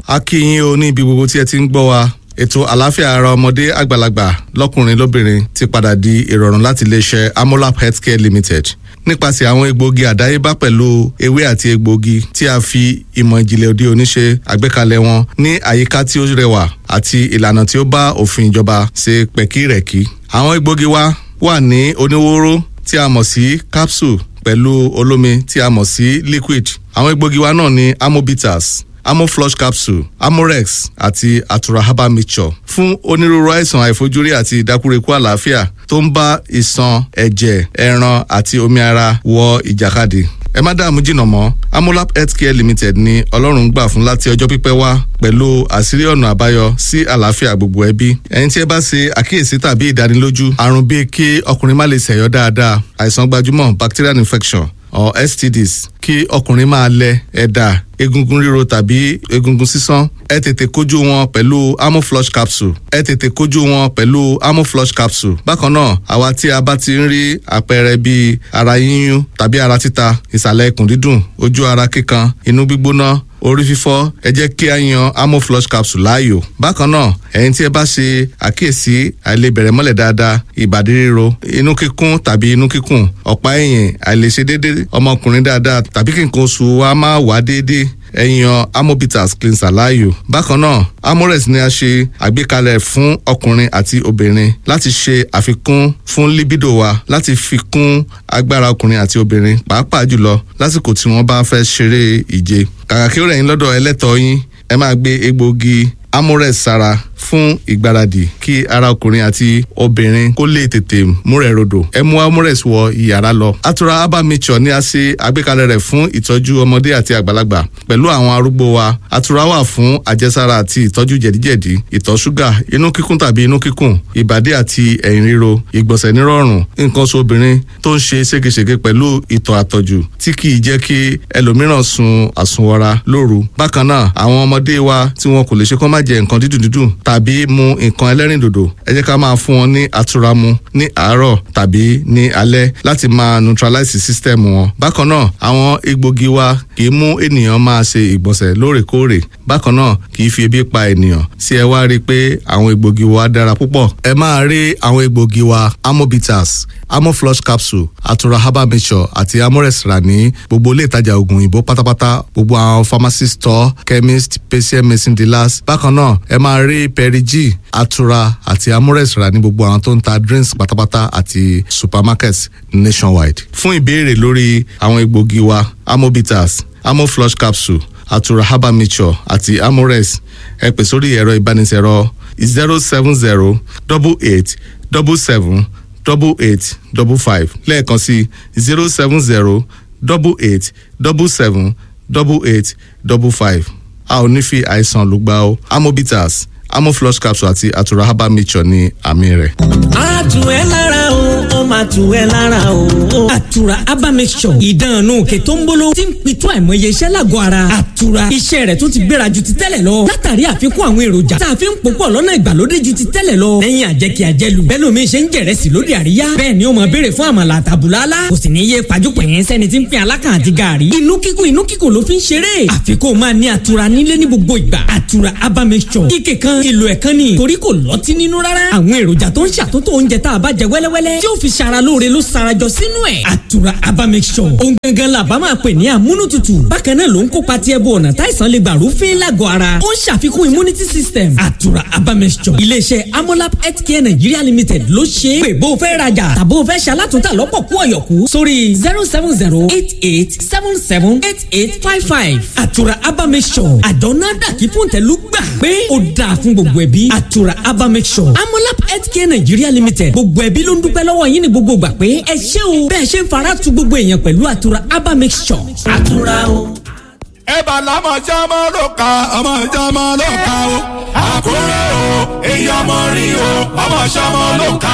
a kí yín o ní ibi gbogbo tí ẹ ti ń gbọ́ wa ètò àlàáfíà ara ọmọdé àgbàlagbà lọ́kùnrin lóbìnrin ti padà di ìrọ̀rùn láti iléeṣẹ́ amolap healthcare limited nípasẹ̀ àwọn egbòogi àdáyébá pẹ̀lú ewé àti egbòogi tí a fi ìmọ̀ ìjìnlẹ̀ òde òní ṣe àgbékalẹ̀ wọn ní àyíká tí ó rẹwà àti ìlànà tí ó bá òfin ìjọba ṣe pẹ̀kírẹ̀kí. àwọn egbòogi wa wà ní oníwóró tí a mọ̀ sí capsule pẹ̀lú olómi tí a mọ̀ sí liquid. àwọn egbòogi wa náà ní amobitas amoflush capsule amorex àti atura herbal mixture fún onírúurú àìsàn àìfojúrí àti ìdákúrekú àlàáfíà tó ń bá ìṣàn ẹ̀jẹ̀ ẹran àti omi ara wọ ìjàkadì ẹ má dààmú jìnnà mọ́ amolap healthcare limited ni ọlọ́run gbà fún láti ọjọ́ pípẹ́ wá pẹ̀lú àṣírí ọ̀nà àbáyọ sí àlàáfíà gbogbo ẹbí ẹ̀yin tí ẹ bá ṣe àkíyèsí tàbí ìdánilójú àrùn bíi kí ọkùnrin má lè ṣẹ̀yọ́ dáadáa àìsàn gbajúmọ̀ bacterial infection or stds kí ọkùnrin máa lẹ ẹ̀dà egungun ríro tàbí egungun sísán ẹ tètè kojú wọn pẹ̀lú amoflush capsule ẹ tètè kojú wọn pẹ̀lú amoflush capsule bákan náà àwa tí a bá ti ń rí àpẹẹrẹ bíi ara yíyún tàbí ara títa ìsàlẹ̀ ikùn dídùn ojú ara kíkan inú gbígbóná orí fífọ́ ẹ jẹ́ kí a yan amoflush capsule láàyò bákan náà ẹ̀yin tí ẹ bá ṣe àkíyèsí àìlebẹ̀rẹ̀ mọ́lẹ̀ dáadáa ìbàdí ríro inú kíkún tàbí inú kíkùn ọ̀pá ẹ̀yìn àìlèṣe déédéé ọmọkùnrin dáadáa tàbí kí nǹkan oṣù wa máa wá déédéé ẹ̀yàn amobitas cleanser láàyò. bákan náà amorex ni a ṣe àgbékalẹ̀ fún ọkùnrin àti obìnrin láti ṣe àfikún fún libido wa láti fi kún agbára ọkùnrin àti obìnrin pàápàá jùlọ lásìkò tí wọ́n bá fẹ́ ṣeré ìje. kàkà kí ó rẹ̀ yín lọ́dọ̀ ẹlẹ́tọ̀ọ́ yín ẹ máa gbé egbòogi amorex sára fún ìgbáradì kí ara ọkùnrin àti obìnrin kó lè tètè múrẹ̀ rodò ẹ mú amorex wọ ìyàrá lọ. atura herbal mixture ni a ṣe àgbékalẹ̀ rẹ̀ fún ìtọ́jú ọmọdé àti àgbàlagbà pẹ̀lú àwọn arúgbó wa atura wà fún àjẹsára àti ìtọ́jú jẹ̀díjẹ̀dí ìtọ̀ ṣúgà inú kíkún tàbí inú kíkùn ìbàdí àti ẹ̀yìn ríro ìgbọ̀nsẹ̀ nírọ̀rùn nǹkan oṣù obìnrin tó ń ṣe ségesège pẹ̀lú ìtọ̀ àtọ̀jù tí kì í jẹ́ kí ẹlòmíràn sun àsunwọra lóru bákan náà àwọn ọmọdé wa tí wọn kò lè ṣe kó má jẹ nǹkan dídùn dídùn tàbí mu nǹkan ẹlẹ́rìndòdò ẹ jẹ́ ká máa fún wọn ní àtura mu ní àárọ̀ tàbí ní alẹ́ láti máa neutralize system wọn. bákan náà àwọn egbògi wa kì í mú ènìyàn máa ṣe ìgbọ̀nsẹ̀ lóòrèkóòrè bákan náà kì í fi ebi pa ènìyàn sí ẹ wá rí i pé àwọn egbògi wa dára púpọ̀. ẹ máa rí àwọn egbògi wa amobitas amoflush capsule atura herbal mixture àti amorex rà ní gbogbo ilé ìtajà oògùn òyìnbó pátápátá gbogbo àwọn pharmacy store chemist patient medicine dealers bákan náà ẹ máa rí perigi atura àti amorex rà ní gbogbo àwọn tó ń ta drinks pátápátá àti supermarkets nationwide. fún ìbéèrè lórí àwọn egbògi wa amobitas amoflush capsule atura herbal mixture àti amorex ẹ pè sórí ẹ̀rọ ìbánisẹ̀rọ zero seven zero double eight double seven double eight double five lẹ́ẹ̀kan sí zero seven zero double eight double seven double eight double five a ò ní fi àìsàn lùgbà o amobitas amoflush capsule àti atura herbal mixture ní àmì rẹ̀. a tù ẹ́ lára o ó máa tù ẹ́ lára o. àtura herbal mixture ìdánù òkè tó ń bolo tí ń pitú àìmọye iṣẹ́ lágọ̀ọ́ ara. àtura iṣẹ́ rẹ̀ tó ti gbéra ju ti tẹ́lẹ̀ lọ. látàrí àfikún àwọn èròjà tá a fi ń pòpọ̀ lọ́nà ìgbàlódé ju ti tẹ́lẹ̀ lọ. lẹ́yìn àjẹkí àjẹlù bẹ́ẹ̀ lómi ṣe ń jẹ̀rẹ̀sì lóde àríyá. bẹ́ẹ̀ ni ó máa béèrè fún àmàlà àtàbùlálá. kò sì ní yé pàjùpọ̀ yẹn sẹ́ni tí ń pín alákàn àti gààrí. inú kíkùn inú kíkùn ló fi ń ṣeré. àfikún máa ní àtura nílé ní gbogbo ìgbà. àtura herbal mixture ike kan ìlò ẹ̀kan ni torí kò lọ́tí nínú rárá. àwọn èròjà tó ń ṣàtúntò oúnjẹ tá a bá jẹ wẹ́lẹ́wẹ́lẹ́ tí ó fi ṣara lóore ló sarajọ sínú ẹ̀. àtura herbal mixture ohun gangan la bá máa pè ní amúnútutù bákan náà ló ń kópa tí ẹbú ọ̀nà táìsàn lè gbà rúfin lágọ̀ọ́ ara ó ń ṣàfikún immunity system àtura herbal mixture iléeṣẹ́ amolab healthcare nigeria limited ló ṣe é pé bó o fẹ́ rajà tàbó o fẹ́ ṣalátúntà lọ́pọ̀ kú ọ̀yọ̀kú sórí zero seven zero eight eight seven seven eight eight five five àtura herbal mixture àjọ náà dàkí fún tẹ̀lú gbà pé ó dáa fún gbogbo ẹbí àtura herbal mixture amolab healthcare nigeria limited gbogbo ẹbí ló ń dúpẹ́ lọ́wọ́ yín ní gbogbo gbà pé ẹ ṣé o bẹ́ẹ̀ ṣe ń fara tu gbogbo èèyàn pẹ̀lú àtura herbal mixture àtura o. ẹ bá lámọ̀ jámọ́ ló ka ọmọ jámọ́ ló ka o. àkúrẹ́ o èyí ọmọ rí o ọmọ sọmọ ló ka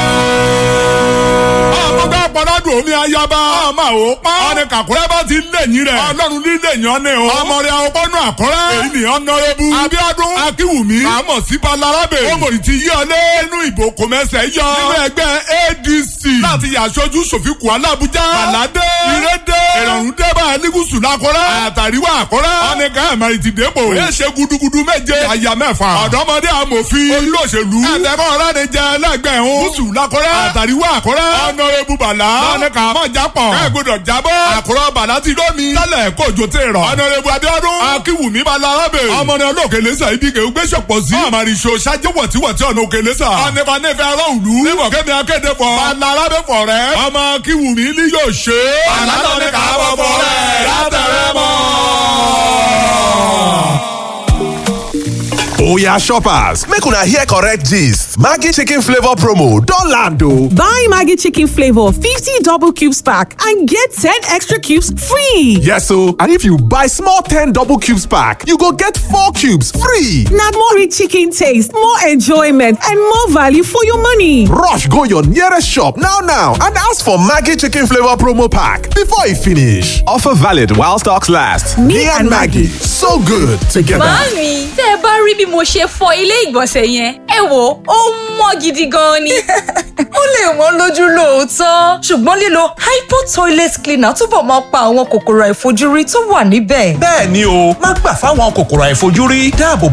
o. ọmọ bá pọ́nádùn omi ayaba ọmọ ò pa. ọ̀nì kàkúrẹ́ bá ti lẹ́yìn rẹ̀. ọlọ́run ní lẹ́yìn ọ́nẹ́ o. ọmọ rẹ̀ àwọn pọ́nú àkọ́rẹ́. èyí ni ọ̀nàrẹ́bù. abíọ́dún akínwùmí. àmọ̀ sí balarabe. ọmọdé ti yí ọlé inú ìbò kòmẹ́sẹ̀ yọ. nínú ẹgbẹ́ adc. láti yàṣojú sòfìkù alábùjá. bàládé. ìrédé. ìrọ̀rùn dẹ́bà ní gúúsù lakọ́rẹ́. àtàríwá àkọ́rẹ́. ọ̀nì kan ẹ̀mẹ́rin ti dépò. ó ṣe gudugudu méje. àyà mẹ́fà. ọ̀dọ́mọdé amòfin. olóṣèlú. ẹ̀tẹ̀kọ́ ọ̀rẹ́ ni jẹ́ ẹlẹ́gbẹ̀ẹ́ hún. gúúsù lakọ́rẹ́. àtàríwá àkọ́rẹ́. ọ̀nàrẹ́bù bàlá. ọ̀nì kan mọ̀ jápọ̀. kẹ́gbọ́dọ̀ jábọ́. àkọ́rọ́ bàlá ti lómi. tẹ́lẹ̀ kójó tẹ̀ rọ̀. ọ̀nàrẹ́bù adéọdún. akíwùmí balarabe. ọmọdé olókèlésà ibi kẹ́ gbé ṣọ̀pọ̀ sí. àmàrìṣò ṣáájú wọ̀tíwọ̀tí ọ̀nà òkèlésà. ọ̀nìkan nífẹ̀ẹ́ aráàlú. níbọ̀ kẹ́mi akéde fọ. balarabe fọ̀ rẹ̀. ọmọ akíwùmí ni yóò ṣe. àlálọ́ ni kà á bọ̀ fọ̀ rẹ̀ látẹ̀rẹ̀ mọ́. Oya shoppers, make una hear correct gist. Maggi chicken flavor promo don land o. Buy Maggi chicken flavor 50 double cubes pack and get 10 extra cubes free. Yes o, and if you buy small 10 double cubes pack, you go get 4 cubes free. Na more rich chicken taste, more enjoyment and more value for your money. Rush go your nearest shop now now and ask for Maggi chicken flavor promo pack before e finish. Offer valid while stocks last. Me and Maggi, so good together. Màámi, tẹ́ ẹ bá rí bí mo ṣe fọ ilé ìgbọ̀nsẹ̀ yẹn, ẹ wò ó mọ́ gidi gan ni. ó lè wọ́n lójú lóòótọ́ ṣùgbọ́n lílo hypo toilet cleaner túbọ̀ máa pa àwọn kòkòrò àìfojúrí tó wà níbẹ̀. bẹ́ẹ̀ ni o má gbà fáwọn kòkòrò àìfojúrí dáàbò